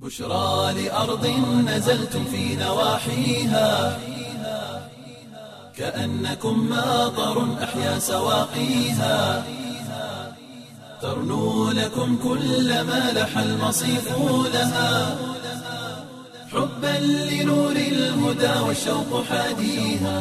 بشرى لأرض نزلتم في نواحيها كأنكم ماطر أحيا سواقيها ترنو لكم كل ما لح المصيف لها حبا لنور الهدى والشوق حاديها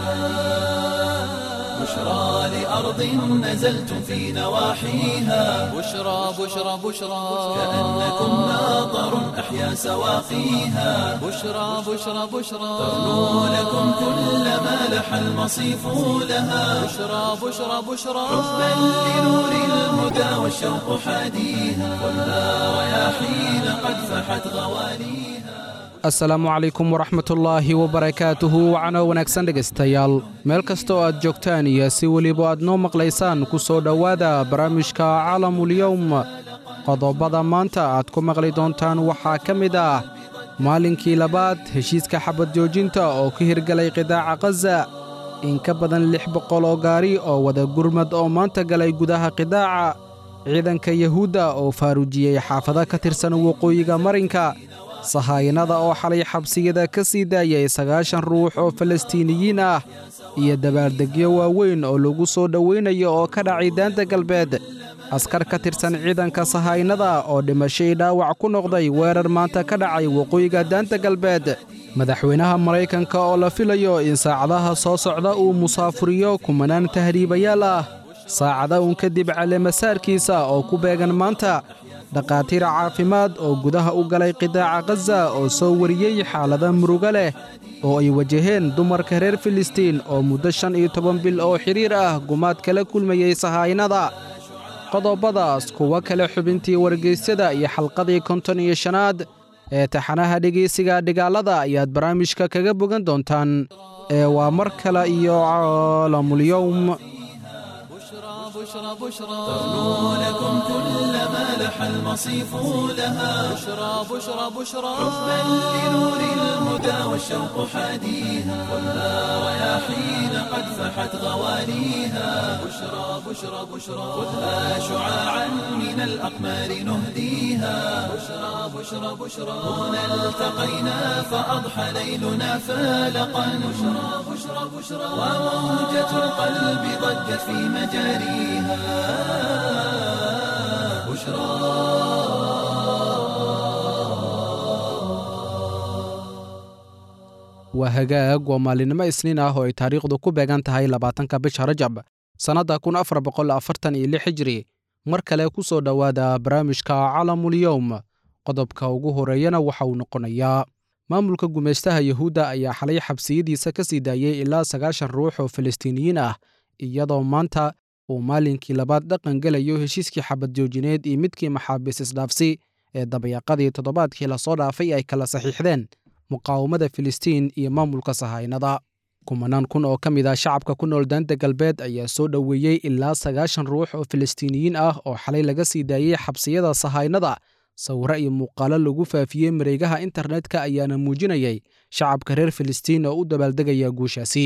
بشرى لأرض نزلتم في نواحيها بشرى بشرى بشرى كأنكم ماطر أحيا سواقيها بشرى بشرى بشرى ترنو لكم كل ما لح المصيف لها بشرى بشرى بشرى حبا لنور الهدى والشوق حاديها والنار رياحين قد فحت غواليها asalaamu calaykum waraxmatullaahi wabarakaatuhu wacno wanaagsan dhegaystayaal meel kasta oo aad joogtaan iyo si weliba aad noo maqlaysaan ku soo dhowaada barnaamijka caalamulyowm qodobada maanta aad ku maqli doontaan waxaa ka mid ah maalinkii labaad heshiiska xabad joojinta oo ka hirgalay qidaaca khaza in ka badan lix boqol oo gaari oo wada gurmad oo maanta galay gudaha qidaaca ciidanka yahuudda oo faaruujiyey xaafado ka tirsan waqooyiga marinka sahaayinada oo xalay xabsiyada ka sii daayay sagaashan ruux oo falastiiniyiin ah iyo dabaaldegyo waaweyn oo lagu soo dhowaynayo oo ka dhacay daanta galbeed askar ka tirsan ciidanka sahaayinada oo dhimashay dhaawac ku noqday weerar maanta ka dhacay waqooyiga daanta galbeed madaxweynaha maraykanka oo la filayo in saacadaha soo socda uu musaafuriyo kumanaan tahriibayaal ah saacada uun kadib caleemasaarkiisa oo ku beegan maanta dhakhaatiir caafimaad oo gudaha u galay qidaaca khaza oo soo wariyey xaalada murugo leh oo ay wajaheen dumarka reer filistiin oo muddo shan iyo toban bil oo xidhiir ah gumaad kala kulmayey sahaayinada qodobadaas kuwo kale xubintii wargeysyada iyo xalqadii konton iyo shanaad ee taxanaha dhegaysiga dhigaalada ayaad barnaamijka kaga bogan doontaan ee waa mar kale iyo caalamulyowm بشرى بشرى ترنو لكم كل ما لح المصيف لها بشرى بشرى بشرى حبا لنور الهدى والشوق حاديها والنار رياحين قد فحت غواليها بشرى بشرى بشرى خذها شعاعا من الأقمار نهديها بشرى بشرى بشرى هنا التقينا فأضحى ليلنا فالقا بشرى بشرى بشرى وموجة القلب ضجت في مجاريها بشرى waa hagaag waa maalinimo isniin ah oo ay taariikhdu ku beegan tahay labaatanka bisha rajab sannadda kun afar boqol afartan iyo lix hijri mar kale ku soo dhowaada barnaamijka calamulyowm qodobka ugu horeeyana waxa uu noqonayaa maamulka gumaystaha yahuudda ayaa xalay xabsiyadiisa ka sii daayey ilaa sagaashan ruux oo falastiiniyiin ah iyadoo maanta uu maalinkii labaad dhaqan gelayo heshiiskii xabad joojineed iyo midkii maxaabiis isdhaafsi ee dabayaqadii toddobaadkii lasoo dhaafay ay kala saxiixdeen muqaawamada filistiin iyo maamulka sahaynada kumanaan kun oo ka mid ah shacabka ku nool daanta galbeed ayaa soo dhoweeyey ilaa sagaashan ruux oo falastiiniyiin ah oo xalay laga sii daayey xabsiyada sahaynada sawiro iyo muuqaalo lagu faafiyey mareegaha internetka ayaana muujinayay shacabka reer filistiin oo u dabaaldegaya guushaasi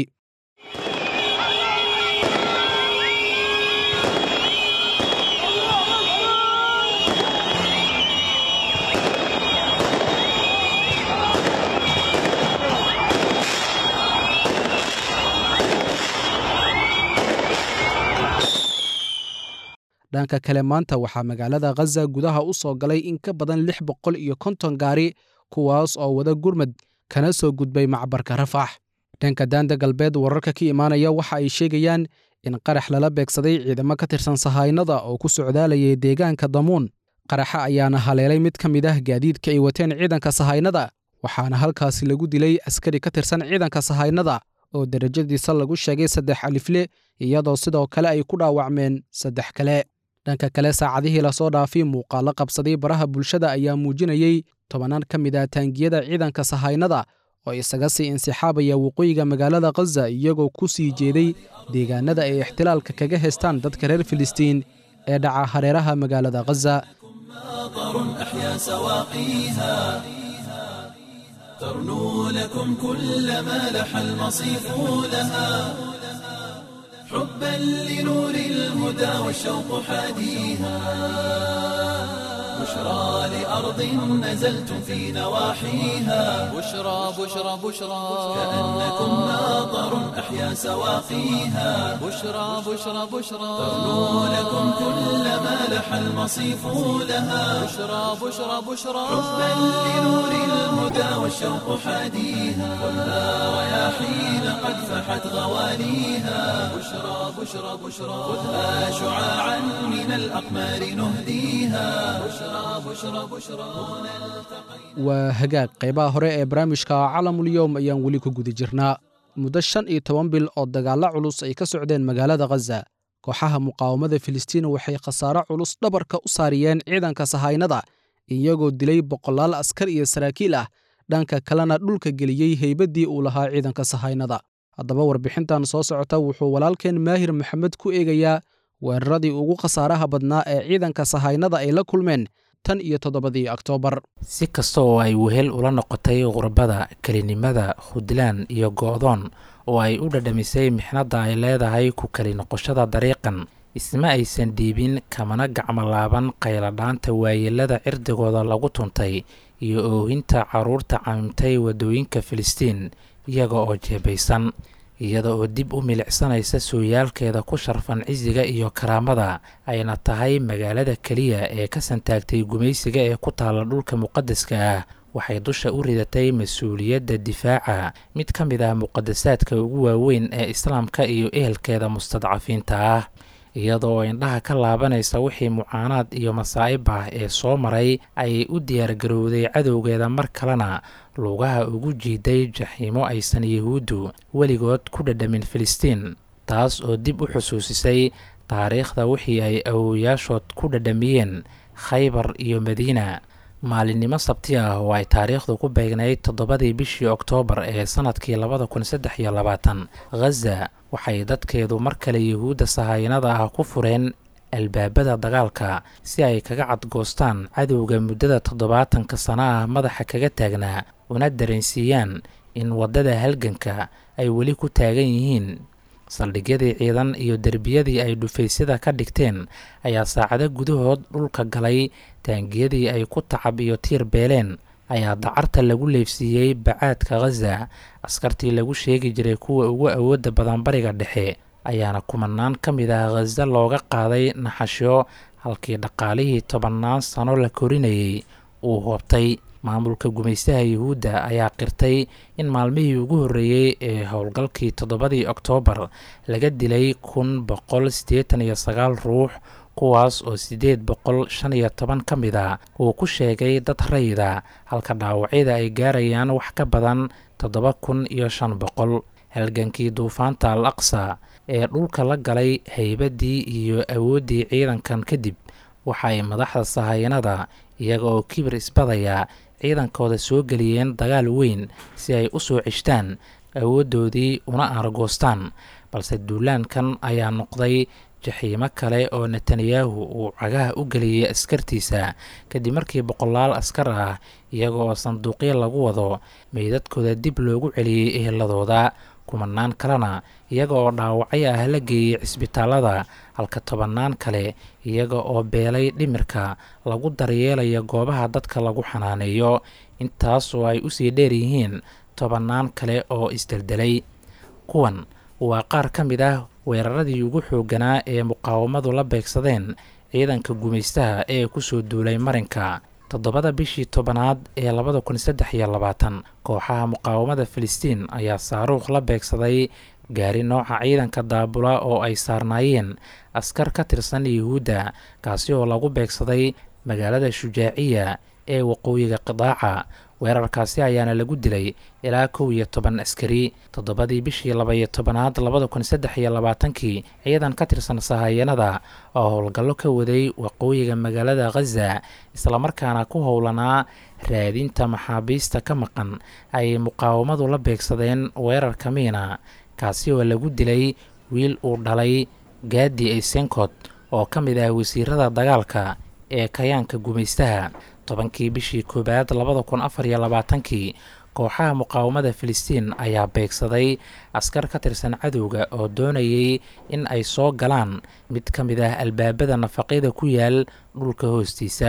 dhanka kale maanta waxaa magaalada khaza gudaha u soo galay in ka badan lix boqol iyo konton gaari kuwaas oo wada gurmad kana soo gudbay macbarka rafax dhanka daanda galbeed wararka ka imaanaya waxa ay sheegayaan in qarax lala beegsaday ciidamo ka tirsan sahaynada oo ku socdaalayay deegaanka damuun qaraxa ayaana haleelay mid ka mid ah gaadiidka ay wateen ciidanka sahaynada waxaana halkaasi lagu dilay askari ka tirsan ciidanka sahaynada oo derajadiisa lagu sheegay saddex alifle iyadoo sidoo kale ay ku dhaawacmeen saddex kale dhanka kale saacadihii lasoo dhaafay muuqaalo qabsaday baraha bulshada ayaa muujinayey tobannaan ka mid ah taangiyada ciidanka sahaynada oo isaga sii insixaabaya waqooyiga magaalada khaza iyagoo ku sii jeeday deegaanada ay ixtilaalka kaga haystaan dadka reer filistiin ee dhaca hareeraha magaalada khaza مطر أحيا سواقيها ترنو لكم كل ما لح المصيف لها حبا لنور الهدى والشوق حاديها بشرى لأرض نزلتم في نواحيها بشرى بشرى بشرى كأنكم ماطر أحيا سواقيها بشرى بشرى بشرى ترنو لكم كل ما لح المصيف لها بشرى بشرى بشرى حبا لنور الهدى والشوق حاديها خذها رياحين قد فحت غواليها بشرى بشرى بشرى خذها شعاعا من الأقمار نهديها بشرى بشرى بشرى waa hagaag qaybaha hore ee barnaamijka calamulyowm ayaan weli ku guda jirnaa muddo shan iyo toban bil oo dagaallo culus ay ka socdeen magaalada khaza kooxaha muqaawamada filistiin waxay khasaaro culus dhabarka u saariyeen ciidanka sahaynada iyagoo dilay boqolaal askar iyo saraakiil ah dhanka kalena dhulka geliyey heybaddii uu lahaa ciidanka sahaynada haddaba warbixintan soo socota wuxuu walaalkeen maahir maxamed ku eegayaa weeraradii ugu khasaaraha badnaa ee ciidanka sahaynada ay la kulmeen tan iyo toddobadii oktoobar si kasta oo ay wehel ula noqotay qurbada kelinimada hudlaan iyo go'doon oo ay u dhadhamisay mixnadda ay leedahay ku keli noqoshada dariiqan isma aysan dhiibin kamana gacmolaaban qayladhaanta waayeelada cirdigooda lagu tuntay iyo oohinta carruurta camimtay waddooyinka filistiin iyaga oo jeebaysan iyada oo dib u milicsanaysa sooyaalkeeda ku sharfan cisiga iyo karaamada ayna tahay magaalada keliya ee ka santaagtay gumaysiga ee ku taalla dhulka muqadaska ah waxay dusha u ridatay mas-uuliyadda difaaca mid ka mid ah muqadasaadka ugu waaweyn ee islaamka iyo ehelkeeda mustadcafiinta ah iyadoo indhaha ka laabanaysa wixii mucaanaad iyo masaa'ib ah ee soo maray ayay u diyaargarowday cadowgeeda mar kalena lugaha ugu jiiday jaxiimo aysan yahuuddu weligood ku dhadhamin filistiin taas oo dib u xusuusisay taariikhda wixii ay awowayaashood ku dhadhamiyeen khaybar iyo madiina maalinimo sabti ah oo ay taariikhdu ku beegnayd toddobadii bishii oktoobar ee sannadkii labada kun saddex iyo labaatan khaza waxay dadkeedu mar kale yuhuudda sahayanada ah ku fureen albaabada dagaalka si ay kaga cadgoostaan cadowga muddada toddobaatanka sano ah madaxa kaga taagnaa una dareensiiyaan in waddada halganka ay weli ku taagan yihiin saldhigyadii ciidan iyo derbiyadii ay dhufaysyada ka dhigteen ayaa saacado gudahood dhulka galay taangiyadii ay ku tacab iyo tiir beeleen ayaa dacarta lagu leefsiiyey bacaadka khaza askartii lagu sheegi jiray kuwa ugu awoodda badan bariga dhexe ayaana kumanaan ka mid ah khaza looga qaaday naxashyo halkii dhaqaalihii tobannaan sano la korinayay uu hoobtay maamulka gumaystaha yuhuudda ayaa qirtay in maalmihii ugu horreeyey ee howlgalkii toddobadii oktoobar laga dilay kun boqol siddeetan iyo sagaal ruux kuwaas oo siddeed boqol shan iyo toban ka mid a uu ku sheegay dad rayida halka dhaawacyada ay gaarayaan wax ka badan toddoba kun iyo shan boqol halgankii duufaanta al aqsa ee dhulka la galay haybaddii iyo awooddii ciidankan kadib waxa ay madaxda sahayanada iyaga oo kibir isbadaya ciidankooda soo geliyeen dagaal weyn si ay u soo ceshtaan awooddoodii una aargoostaan balse duulaankan ayaa noqday jaxiimo kale oo netanyahu uu cagaha u geliyey askartiisa kadib markii boqolaal askar ah iyaga oo sanduuqyo lagu wado meydadkooda dib loogu celiyey eheladooda kumanaan kalena iyaga oo dhaawacyo ah la geeyey cisbitaalada halka tobannaan kale iyaga oo beelay dhimirka lagu daryeelaya goobaha dadka lagu xanaaneeyo intaas oo ay usii dheer yihiin tobannaan kale oo isdeldelay kuwan waa qaar ka mid ah weeraradii ugu xoogganaa ee muqaawamadu la beegsadeen ciidanka gumaystaha ee kusoo duulay marinka toddobada bishii tobanaad ee labada kun saddex iyo labaatan kooxaha muqaawamada filistiin ayaa saaruukh la beegsaday gaari nooca ciidanka daabula oo ay saarnaayeen askar ka tirsan yuhuudda kaasi oo lagu beegsaday magaalada shujaaciya ee waqooyiga qidaaca weerarkaasi ayaana lagu dilay ilaa kow iyo toban askari toddobadii bishii laba-iyo tobanaad labada kun saddex iyo labaatankii ciidan ka tirsan sahayanada oo howlgallo ka waday waqooyiga magaalada khaza islamarkaana ku howlanaa raadinta maxaabiista ka maqan ayay muqaawamadu la beegsadeen weerarka miina kaasi oo lagu dilay wiil uu dhalay gaadi aysenkot oo ka mid ah wasiirada dagaalka ee kayaanka gumaystaha tobankii bishii koowaad labada kun afar iyo labaatankii kooxaha muqaawamada filistiin ayaa beegsaday askar ka tirsan cadowga oo doonayay in ay soo galaan mid ka mid ah albaabada nafaqyada ku yaal dhulka hoostiisa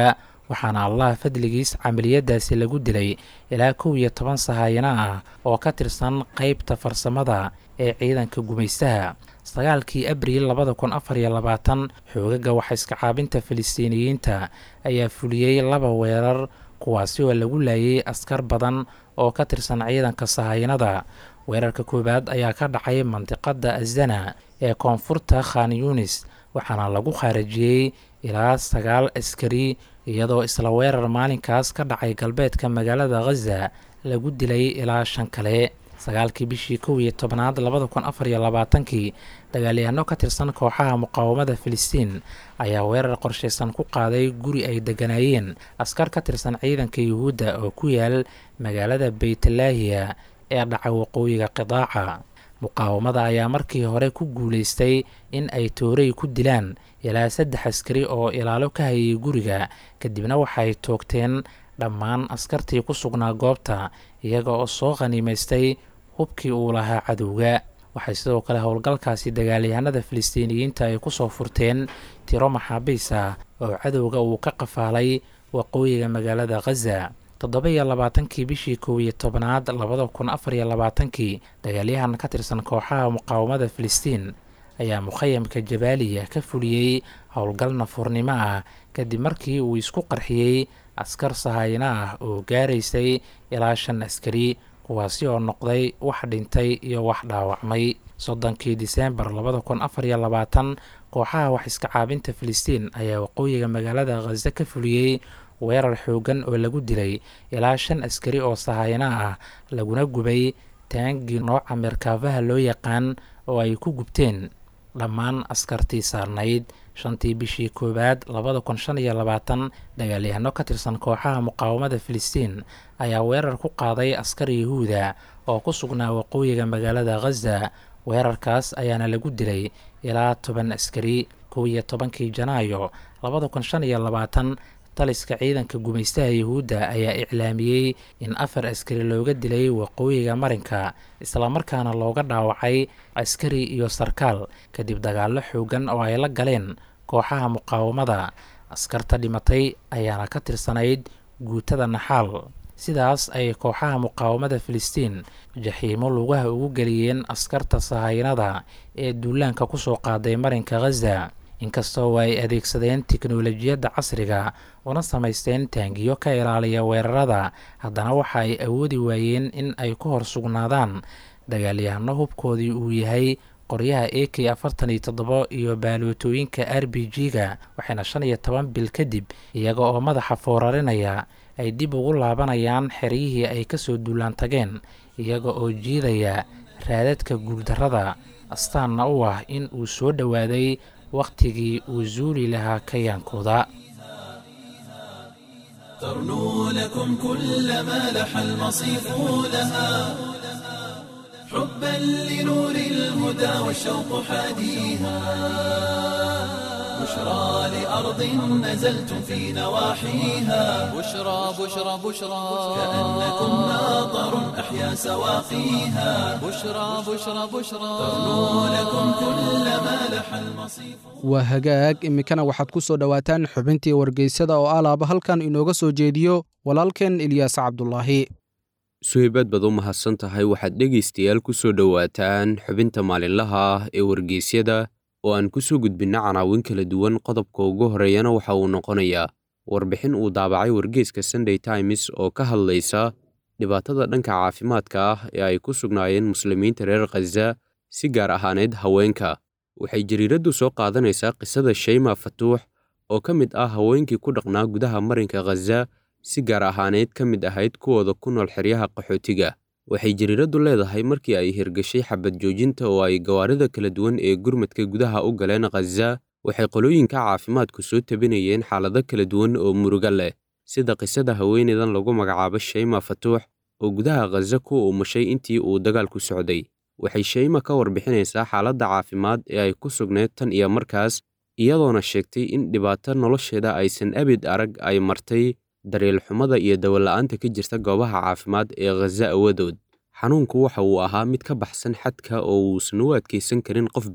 waxaana allah fadligiis camaliyadaasi lagu dilay ilaa kow iyo toban sahaayano ah oo ka tirsan qeybta farsamada ee ciidanka gumaystaha sagaalkii abriil labada kun afar iyo labaatan xoogaga waxaiska caabinta filistiiniyiinta ayaa fuliyey laba weerar kuwaasi oo lagu laayay askar badan oo ka tirsan ciidanka sahayanada weerarka koowaad ayaa ka dhacay mandiqada azana ee koonfurta khan yunis waxaana lagu khaarajiyey ilaa sagaal askari iyadoo isla weerar maalinkaas ka dhacay galbeedka magaalada khaza lagu dilay ilaa shan kale sagaalkii bishii kow iyo tobnaad labada kun afar iyo labaatankii dagaalyahanno ka tirsan kooxaha muqaawamada filistiin ayaa weerar qorshaysan ku qaaday guri ay degganaayeen askar ka tirsan ciidanka yuhuudda oo ku yaal magaalada beytlaahiya ee dhaca waqooyiga qidaaca muqaawamada ayaa markii hore ku guulaystay in ay toorey ku dilaan ilaa saddex askari oo ilaalo ka hayay guriga kadibna waxay toogteen dhammaan askartii ku sugnaa goobta iyaga oo soo khaniimaystay hubkii uu lahaa cadowga waxay sidoo kale howlgalkaasi dagaalyahanada filistiiniyiinta ay ku soo furteen tiro maxaabiis ah oo cadowga uu ka qafaalay waqooyiga magaalada khaza toddoba iyo labaatankii bishii kow iyo tobnaad labada kun afar iyo labaatankii dagaalyahan ka tirsan kooxaha muqaawamada filistiin ayaa mukhayamka jabaaliya ka fuliyey howlgal nafuurnimo ah kadib markii uu isku qarxiyey askar sahayno ah oo gaaraysay ilaa shan askari kuwaasi oo noqday wax dhintay iyo wax dhaawacmay soddonkii diseembar labada kun afar iyo labaatan kooxaha wax iska caabinta filistiin ayaa waqooyiga magaalada khaza ka fuliyey weerar xoogan oo lagu dilay ilaa shan askari oo sahayno ah laguna gubay taangii nooca meerkaafaha loo yaqaan oo ay ku gubteen dhammaan askartii saarnayd shantii bishii koowaad labada kun shan iyo labaatan dagaalyahano ka tirsan kooxaha muqaawamada filistiin ayaa weerar ku qaaday askar yahuuda oo ku sugnaa waqooyiga magaalada khaza weerarkaas ayaana lagu dilay ilaa toban askari kow iyo tobankii janaayo labada kun shan iyo labaatan taliska ciidanka gumaystaha yuhuudda ayaa iclaamiyey in afar askari looga dilay waqooyiga marinka islamarkaana looga dhaawacay askari iyo sarkaal kadib dagaallo xoogan oo ay la galeen kooxaha muqaawamada askarta dhimatay ayaana ka tirsanayd guutada naxaal sidaas ay kooxaha muqaawamada filistiin jaxiimo lugaha ugu geliyeen askarta sahaynada ee duulaanka kusoo qaaday marinka khaza inkastoo ay adeegsadeen tiknolojiyadda casriga una samaysteen taangiyo ka ilaaliya weerarada haddana waxa ay awoodi waayeen in ay ku hor sugnaadaan dagaalyahano hubkoodii uu yahay qoryaha a k afartan iyo toddobo iyo baalootooyinka r b g-ga waxayna shan iyo toban bil kadib iyaga oo madaxa foorarinaya ay dib ugu laabanayaan xeryihii ay kasoo duulaan tageen iyaga oo jiidaya raadadka guuldarrada astaanna u ah in uu soo dhowaaday wakhtigii uu zuuli lahaa kayaankooda ترنو لكم كل ما لح المصيف لها حبا لنور الهدى والشوق حاديها بشرى لأرض نزلتم في نواحيها بشرى بشرى بشرى كأنكم ماطر أحيا سواقيها بشرى بشرى بشرى ترنو لكم كل ما لح المصيف waa hagaag iminkana waxaad ku soo dhowaataan xubintii wargeysada oo alaaba halkan inooga soo jeediyo walaalkeen ilyaas cabdulaahi suhaybaad baad u mahadsan tahay waxaad dhegaystayaal ku soo dhowaataan xubinta maalinlaha ah ee wargeysyada oo aan ku soo gudbinna canaawin kala duwan qodobka ugu horreeyana waxa uu noqonayaa warbixin uu daabacay wargeyska sunday times oo ka hadlaysa dhibaatada dhanka caafimaadka ah ee ay ku sugnaayeen muslimiinta reer khaza si gaar ahaaneed haweenka waxay jariiraddu soo qaadanaysaa qisada shayma fatuux oo ka mid ah haweenkii ku dhaqnaa gudaha marinka khaza si gaar ahaaneyd ka mid ahayd kuwooda ku nool xeryaha qaxootiga waxay jariiraddu leedahay markii ay hirgashay xabad joojinta oo ay gawaarida kala duwan ee gurmadka gudaha u galeen khaza waxay qolooyinka caafimaadku soo tabinayeen xaalado kala duwan oo muruga leh sida qisada haweeneydan lagu magacaabo shayma fatuux oo gudaha khaza ku umushay intii uu dagaalku socday waxay shayma ka warbixinaysaa xaaladda caafimaad ee ay ku sugnayd tan iyo markaas iyadoona sheegtay in dhibaato nolosheeda aysan abid arag ay martay daryeelxumada iyo dawola'aanta ka jirta goobaha caafimaad ee khaza awadood xanuunku waxa uu ahaa mid ka baxsan xadka oo uusan u adkaysan karin qof bini'aadam ah waxaana dareemayey in naftu ay jirkayga ka sii baxayso oo kale waxaan dareemayey in naftu ay jirkayga ka sii baxayso oo kale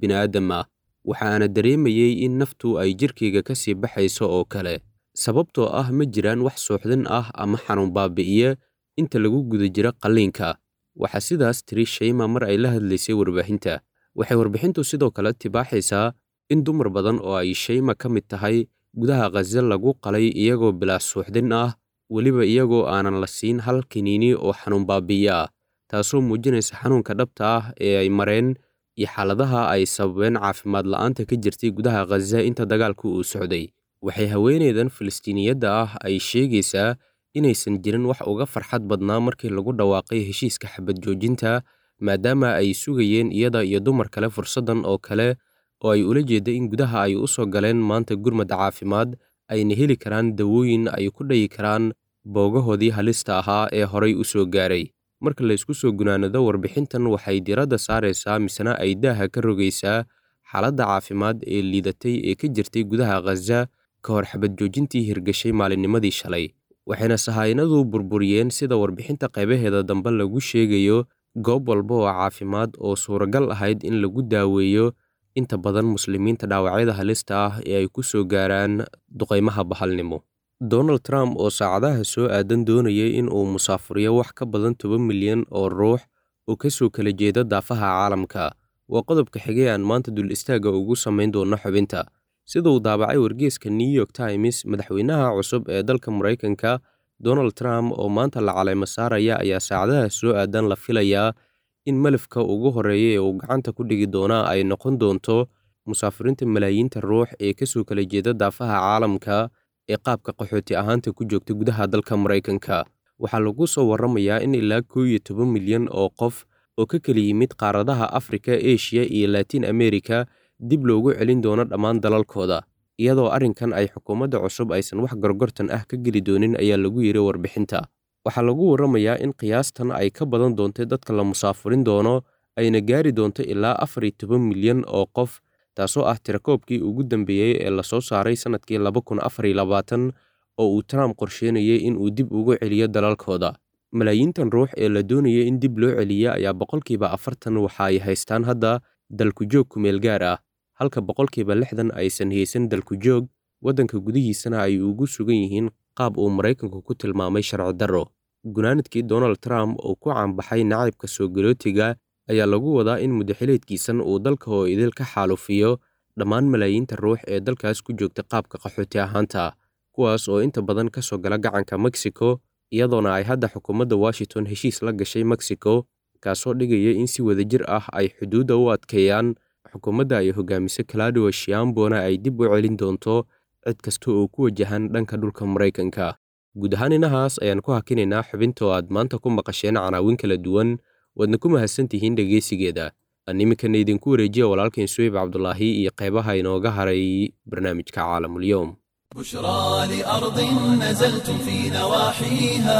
sababtoo ah ma jiraan wax suuxdin ah ama xanuun baabi'iya inta lagu guda jira qalliinka waxaa sidaas tiri shayma mar ay la hadlaysay warbaahinta waxay warbixintu sidoo kale tibaaxaysaa in dumar badan oo ay shayma ka mid tahay gudaha khaza lagu qalay iyagoo bilaa suuxdin ah weliba iyagoo aanan la siin hal kiniini oo xanuun baabi'iya ah taasoo muujinaysa xanuunka dhabta ah ee ay mareen iyo xaaladaha ay sababeen caafimaad la'aanta ka jirtay gudaha khaza inta dagaalku uu socday waxay haweeneydan filistiiniyadda ah ay sheegaysaa inaysan jirin wax uga farxad badnaa markii lagu dhawaaqay heshiiska xabad joojinta maadaama ay sugayeen iyada iyo dumar kale fursaddan oo kale oo ay ula jeedda in gudaha ay u soo galeen maanta gurmad caafimaad ayna heli karaan dawooyin ay ku dhayi karaan boogahoodii halista ahaa ee horay u soo gaaray marka laysku soo gunaanado warbixintan waxay diradda saaraysaa misena ay daaha ka rogaysaa xaaladda caafimaad ee liidatay ee ka jirtay gudaha khaza ka hor xabad joojintii hirgashay maalinnimadii shalay waxayna sahaynadu burburiyeen sida warbixinta qaybaheeda dambe lagu sheegayo goob walba oo caafimaad oo suuragal ahayd in lagu daaweeyo inta badan muslimiinta dhaawacyada halista ah ee ay ku soo gaaraan duqaymaha bahalnimo donald trump oo saacadaha soo aadan doonayay in uu musaafuriyo wax ka badan toban milyan oo ruux oo ka soo kala jeeda daafaha caalamka waa qodobka xigay aan maanta dul istaagga ugu samayn doono xubinta sida uu daabacay wargeeska new york times madaxweynaha cusub ee dalka maraykanka donald trump oo maanta la caleemo saaraya ayaa saacadaha soo aadan la filayaa in malafka ugu horreeya ee uu gacanta ku dhigi doonaa ay noqon doonto musaafiriinta malaayiinta ruux ee ka soo kala jeeda daafaha caalamka ee qaabka qaxooti ahaanta ku joogta gudaha dalka maraykanka waxaa lagu soo warramayaa in ilaa koo iyo toban milyan oo qof oo ka kala yimid qaaradaha afrika eshiya iyo laatiin amerika dib loogu celin doono dhammaan dalalkooda iyadoo arrinkan ay xukuumadda cusub aysan wax gorgortan ah ka geli doonin ayaa lagu yidhi warbixinta waxaa lagu warramayaa in qiyaastan ay ka badan doontay dadka la musaafurin doono ayna gaari doonto ilaa afar iyo toban milyan oo qof taasoo ah tirakoobkii ugu dambeeyey ee lasoo saaray sannadkii laba kun afar iyo labaatan oo uu trump qorsheynayay in uu dib ugu celiyo dalalkooda malaayiintan ruux ee la doonaya in dib loo celiya ayaa boqolkiiba afartan waxa ay haystaan hadda dalkujoog kumeel gaar ah halka boqolkiiba lixdan aysan haysan dalkujoog waddanka gudihiisana ay ugu sugan yihiin qaab uu maraykanku ku tilmaamay sharci darro gunaanadkii donald trump oo ku caanbaxay nacaybka soo galootiga ayaa lagu wadaa in muddaxileedkiisan uu dalka oo idil ka xaalufiyo dhammaan malaayiinta ruux ee dalkaas ku joogta qaabka qaxooti ahaanta kuwaas oo inta badan ka soo gala gacanka mexico iyadoona ay hadda xukuumadda washington heshiis la gashay mexico kaasoo dhigaya in si wadajir ah ay xuduudda u adkeeyaan xukuumadda ay hogaamiso claudio shiambona ay dib u celin doonto cid kasta oo ku wajahan dhanka dhulka maraykanka guud ahaan inahaas ayaan ku hakinaynaa xubinta oo aad maanta ku maqasheen canaawin kala duwan waadna ku mahadsan tihiin dhegaysigeeda aan iminkana idinku wareejiya walaalkain suweyb cabdulaahi iyo qaybaha inooga haray barnaamijka caalamulyoom بشرى لأرض نزلتم في نواحيها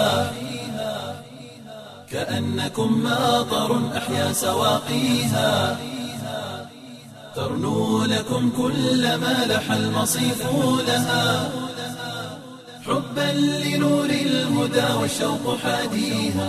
كأنكم ماطر أحيا سواقيها ترنو لكم كل ما لح المصيف لها حبا لنور الهدى والشوق حاديها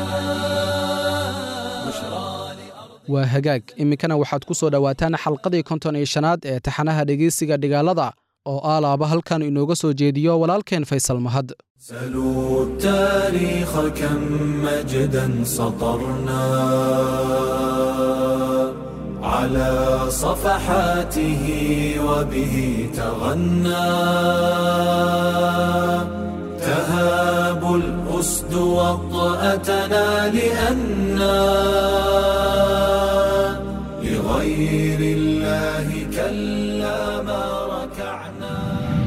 بشرى waa hagaag iminkana waxaad ku soo dhowaataan xalqadii konton iyo shanaad ee taxanaha dhegeysiga dhigaalada oo aalaaba halkan inooga soo jeediyo walaalkeen faysal mahad سلوا التاريخ كم مجدا سطرنا على صفحاته وبه تغنى تهاب الأسد وطأتنا لأنا لغير الله كلا ما ركعنا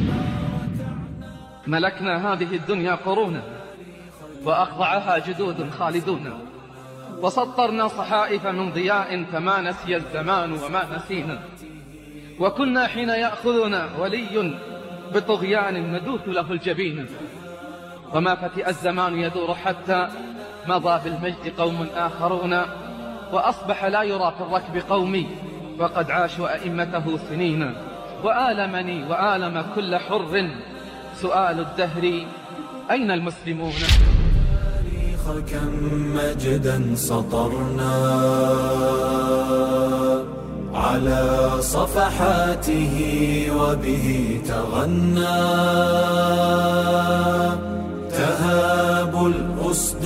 ملكنا هذه الدنيا قرونا وأخضعها جدود خالدون وسطرنا صحائف من ضياء فما نسي الزمان وما نسينا وكنا حين يأخذنا ولي بطغيان ندوث له الجبين وما فتئ الزمان يدور حتى مضى بالمجد قوم آخرون وأصبح لا يرى في الركب قومي وقد عاشوا أئمته سنين وآلمني وآلم كل حر سؤال الدهر أين المسلمون التاريخ كم مجدا سطرنا على صفحاته وبه تغنى تهاب الأسد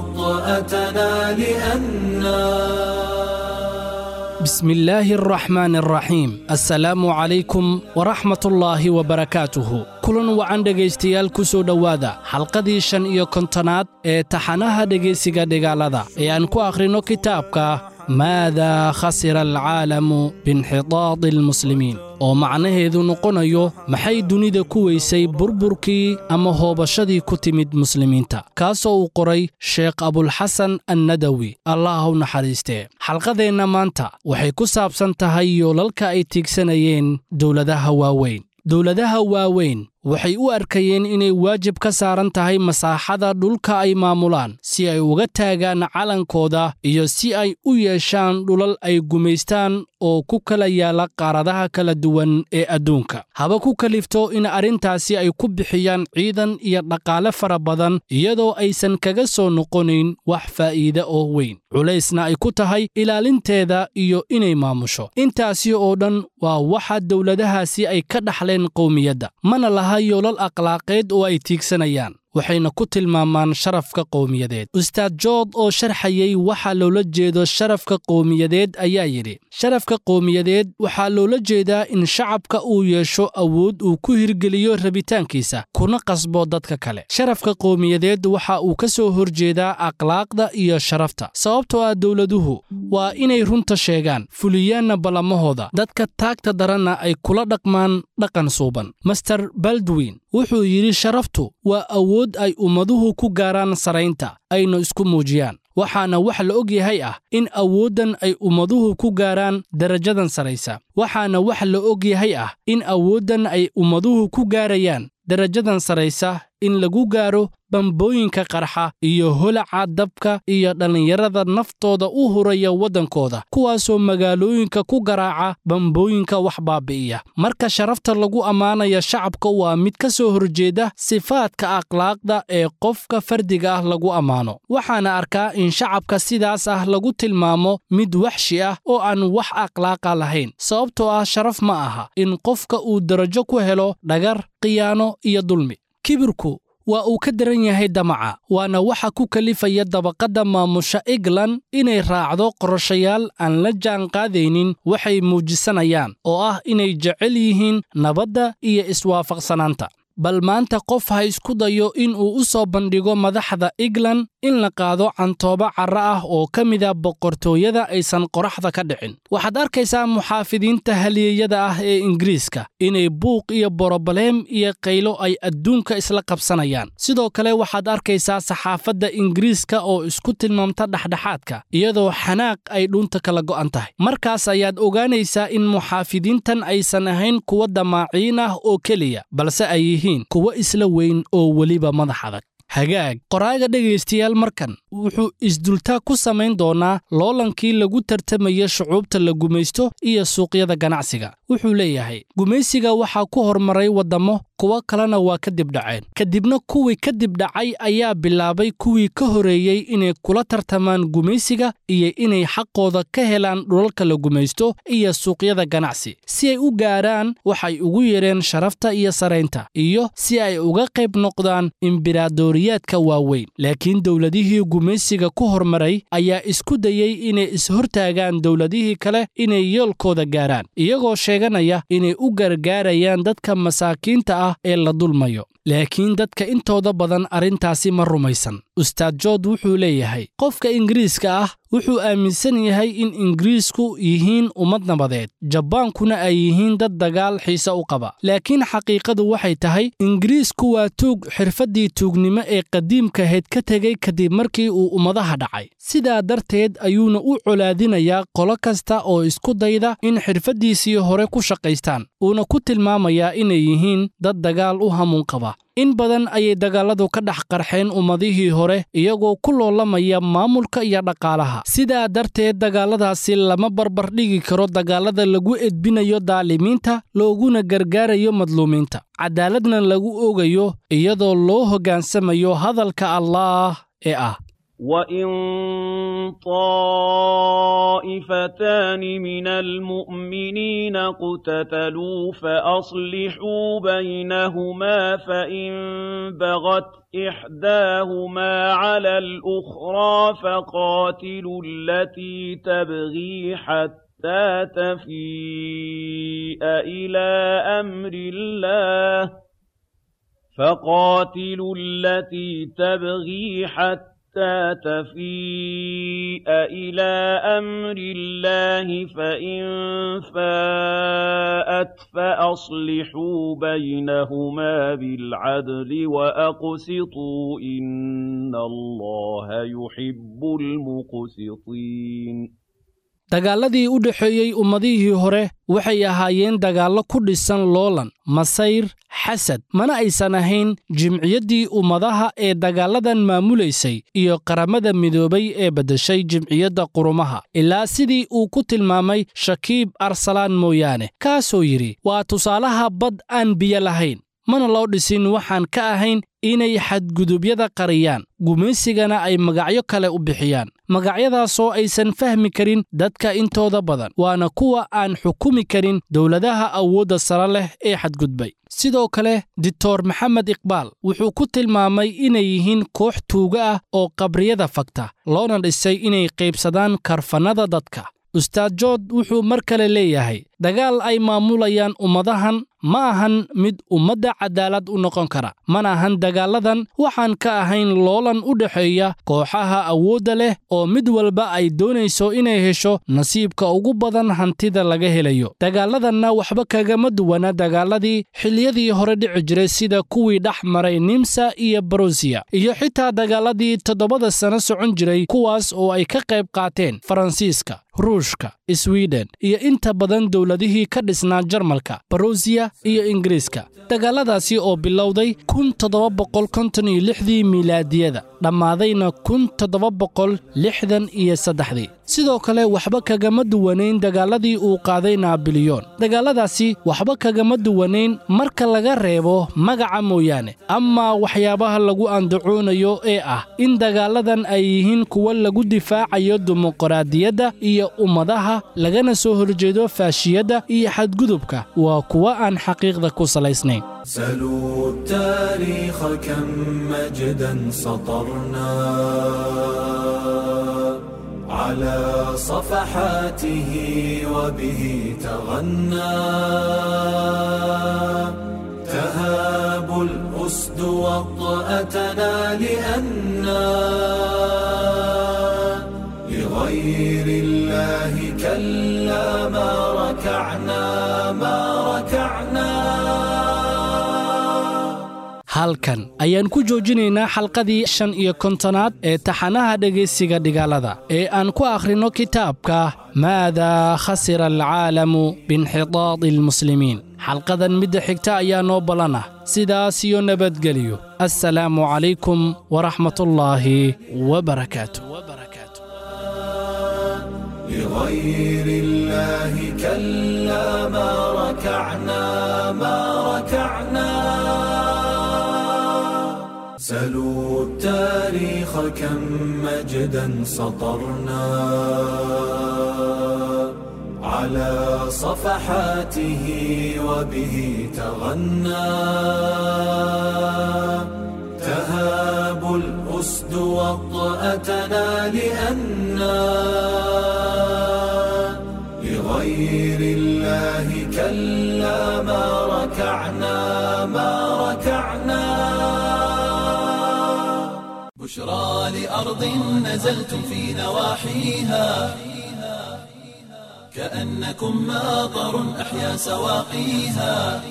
وطأتنا لأنا بسم الله الرحمن الرحيم السلام عليكم ورحمة الله وبركاته kulan wacan dhegaystayaal ku soo dhowaada xalqadii shan iyo kontonaad ee taxanaha dhegaysiga dhigaalada ee aan ku akhrinno kitaabka maadaa khasira alcaalamu biinxitaadi almuslimiin oo macnaheedu noqonayo maxay dunida ku weysay burburkii ama hoobashadii ku timid muslimiinta kaasoo uu qoray sheekh abulxasan annadawi allah u naxariistee xalqadeenna maanta waxay ku saabsan tahay yoolalka ay tiigsanayeen dowladaha waaweyn dowladaha waaweyn waxay u arkayeen inay waajib ka saaran tahay masaaxada dhulka ay maamulaan si ay uga taagaan calankooda iyo si ay u yeeshaan dhulal ay gumaystaan oo ku kala yaala qaaradaha kala duwan ee adduunka haba ku kalifto in arrintaasi ay ku bixiyaan ciidan iyo dhaqaale fara badan iyadoo aysan kaga soo noqonayn wax faa'iide oo weyn culaysna ay ku tahay ilaalinteeda iyo inay maamusho intaasi oo dhan waa waxa dowladahaasi ay ka dhaxleen qowmiyadda mana laha yoolal akhlaaqeed oo ay tiigsanayaan waxayna ku tilmaamaan sharafka qowmiyadeed ustaad jood oo sharxayey waxaa loola jeedo sharafka qowmiyadeed ayaa yidhi sharafka qowmiyadeed waxaa loola jeedaa in shacabka uu yeesho awood uu ku hirgeliyo rabitaankiisa kuna qasbo dadka kale sharafka qowmiyadeed waxa uu ka soo horjeedaa akhlaaqda iyo sharafta sababtoo ah dowladuhu waa inay runta sheegaan fuliyaanna ballamahooda dadka taagta daranna ay kula dhaqmaan dhaqan suuban master baldwin wuxuu yidhi sharaftu waa awood ay ummaduhu ku gaaraan saraynta ayna isku muujiyaan waxaana wax la og yahay ah in awooddan ay ummaduhu ku gaaraan darajadan saraysa waxaana wax la og yahay ah in awooddan ay ummaduhu ku gaarayaan darajadan saraysa in lagu gaaro bambooyinka qarxa iyo holaca dabka iyo dhallinyarada naftooda u huraya waddankooda kuwaasoo magaalooyinka ku garaaca bambooyinka wax baabi'iya marka sharafta lagu ammaanaya shacabka waa mid ka soo horjeeda sifaadka akhlaaqda ee qofka fardiga ah lagu ammaano waxaana arkaa in shacabka sidaas ah lagu tilmaamo mid waxshi ah oo aan wax akhlaaqa lahayn sababtoo ah sharaf ma aha in qofka uu darajo ku helo dhagar khiyaano iyo dulmi kibirku waa uu ka daran yahay damaca waana waxa ku kalifaya dabaqadda maamusha england inay raacdo qorashayaal aan la jaanqaadaynin waxay muujisanayaan oo ah inay jecel yihiin nabadda iyo iswaafaqsanaanta bal maanta qof ha isku dayo in uu u soo bandhigo madaxda england in la qaado cantooba carra ah oo ka mida boqortooyada aysan qoraxda ka dhicin waxaad arkaysaa muxaafidiinta haliyeyada ah ee ingiriiska inay buuq iyo borobaleem iyo qaylo ay adduunka isla qabsanayaan sidoo kale waxaad arkaysaa saxaafadda ingiriiska oo isku tilmaamta dhexdhexaadka iyadoo xanaaq ay dhunta kala go'an tahay markaas ayaad ogaanaysaa in muxaafidiintan aysan ahayn kuwa damaaciin ah oo keliya balse ay yihiin kuwa isla weyn oo weliba madax adag hagaag qoraaga dhegaystayaal markan wuxuu isdultaa ku samayn doonaa loolankii lagu tartamaya shucuubta la gumaysto iyo suuqyada ganacsiga wuxuu leeyahay gumaysiga waxaa ku hormaray waddammo kuwo kalena waa ka dibdhaceen kadibna kuwii ka dibdhacay ayaa bilaabay kuwii ka horeeyey inay kula tartamaan gumaysiga iyo inay xaqooda ka helaan dhulalka la gumaysto iyo suuqyada ganacsi si ay u gaaraan waxay ugu yeedheen sharafta iyo saraynta iyo si ay uga qayb noqdaan imbiraadoriyaadka waaweyn laakiin dowladihii gumaysiga ku hormaray ayaa isku dayey inay ishortaagaan dowladihii kale inay yoolkooda gaaraan iyagoo sheeganaya inay u gargaarayaan dadka masaakiinta ah ee la dulmayo laakiin dadka intooda badan arrintaasi ma rumaysan ustaad jood wuxuu leeyahay qofka ingiriiska ah wuxuu aaminsan yahay in ingiriisku yihiin ummad nabadeed jabaankuna ay yihiin dad dagaal xiise u qaba laakiin xaqiiqadu waxay tahay ingiriisku waa tuug xirfaddii tuugnimo ee qadiimkahayd ka tegey kadib markii uu ummadaha dhacay sidaa darteed ayuuna u colaadinayaa qolo kasta oo isku dayda in xirfaddiisii hore ku shaqaystaan uuna ku tilmaamayaa inay yihiin dad dagaal u hamuun qaba in badan ayay dagaalladu ka dhex qarxeen ummadihii hore iyagoo ku loolamaya maamulka iyo dhaqaalaha sidaa darteed dagaalladaasi lama barbardhigi karo dagaallada lagu edbinayo daalimiinta looguna gargaarayo madluumiinta cadaaladna lagu ogayo iyadoo loo hoggaansamayo hadalka allaah ee ah وَإِن طَائِفَتَانِ مِنَ الْمُؤْمِنِينَ اقْتَتَلُوا فَأَصْلِحُوا بَيْنَهُمَا فَإِن بَغَتْ إِحْدَاهُمَا عَلَى الْأُخْرَىٰ فَقَاتِلُوا الَّتِي تَبْغِي حَتَّىٰ تَفِيءَ إِلَىٰ أَمْرِ اللَّهِ فَقَاتِلُوا الَّتِي تَبْغِي حَتَّىٰ حَتَّىٰ تَفِيءَ إِلَىٰ أَمْرِ اللَّهِ فَإِن فَاءَتْ فَأَصْلِحُوا بَيْنَهُمَا بِالْعَدْلِ وَأَقْسِطُوا ۖ إِنَّ اللَّهَ يُحِبُّ الْمُقْسِطِينَ dagaalladii u dhexeeyey ummadihii hore waxay ahaayeen dagaallo ku dhisan loolan masayr xasad mana aysan ahayn jimciyaddii ummadaha ee dagaalladan maamulaysay iyo qaramada midoobay ee beddeshay jimciyadda qurumaha ilaa sidii uu ku tilmaamay shakiib arsalaan mooyaane kaasoo yidhi waa tusaalaha bad aan biyo lahayn mana loo dhisin waxaan ka ahayn inay xadgudubyada qariyaan gumaysigana ay magacyo kale u bixiyaan magacyadaasoo aysan fahmi karin dadka intooda badan waana kuwa aan xukumi karin dowladaha awoodda sare leh ee xadgudbay sidoo kale dictor maxamed iqbaal wuxuu ku tilmaamay inay yihiin koox tuuga ah oo qabriyada fagta loona dhisay inay qaybsadaan karfannada dadka ustaad jood wuxuu mar kale leeyahay dagaal ay maamulayaan ummadahan ma ahan mid ummadda cadaalad u noqon kara mana ahan dagaalladan waxaan ka ahayn loolan u dhexeeya kooxaha awoodda leh oo mid walba ay doonayso inay hesho nasiibka ugu badan hantida laga helayo dagaalladanna waxba kagama duwana dagaalladii xilliyadii hore dhici jiray sida kuwii dhex maray nimsa iyo barusiya iyo xitaa dagaalladii toddobada sano socon jiray kuwaas oo ay ka qayb qaateen faransiiska ruushka swiden iyo inta badan dowladihii ka dhisnaa jarmalka barusiya iyo ingiriiska dagaalladaasi oo bilowday kun toddoba boqol konton iyo lixdii miilaadiyada dhammaadayna kun toddoba boqol lixdan iyo saddexdii sidoo kale waxba kagama duwanayn dagaalladii uu qaaday naabilyoon dagaalladaasi waxba kagama duwanayn marka laga reebo magaca mooyaane amaa waxyaabaha lagu andacoonayo ee ah in dagaalladan ay yihiin kuwa lagu difaacayo dimuqraadiyadda iyo ummadaha lagana soo horjeedo faashiyadda iyo xadgudubka waa kuwa aan xaqiiqda ku salaysnayn سلوا التاريخ كم مجدا سطرنا على صفحاته وبه تغنى تهاب الأسد وطأتنا لأنا لغير الله كلا ما ركعنا ما ركعنا halkan ayaan ku joojinaynaa xalqadii shan iyo kontonaad ee taxanaha dhegaysiga dhigaalada ee aan ku akhrinno kitaabka maadaa khasira alcaalamu biinxitaadi almuslimiin xalqadan midda xigta ayaa noo ballan ah sidaas iyo nabadgeliyo assalaamu calaykum waraxmatullaahi wabarakaatu لغير الله كلا ما ركعنا ما ركعنا سلوا التاريخ كم مجدا سطرنا على صفحاته وبه تغنى تهاب الأسد وطأتنا لأنا لغير الله كلا ما ركعنا ما ركعنا بشرى لأرض نزلتم في نواحيها كأنكم ماطر أحيا سواقيها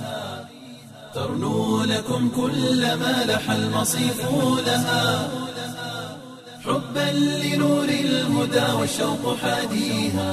ترنو لكم كل ما لح المصيف لها حبا لنور الهدى والشوق حاديها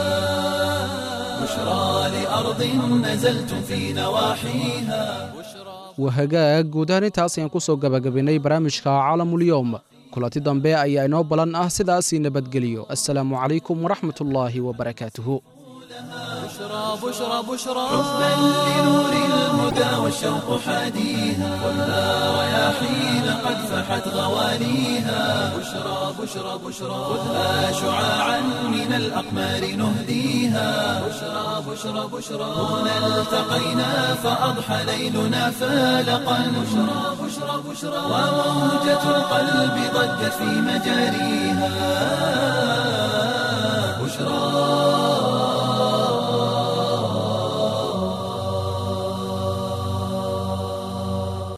بشرى لأرض نزلتم في نواحيها wahagaag guud ahaan intaas ayaan ku soo gabagabaynay barnaamijka caalamulyoom kulanti dambe ayaa inoo balan ah sidaasii nabadgeliyo assalaamu calaykum waraxmatullaahi wabarakaatuhu بشرى بشرى بشرى حبا لنور الهدى والشوق حاديها خذها رياحين قد فحت غواليها بشرى بشرى بشرى خذها شعاعا من الأقمار نهديها بشرى بشرى بشرى هنا التقينا فأضحى ليلنا فالقا بشرى بشرى بشرى وموجة القلب ضجت في مجاريها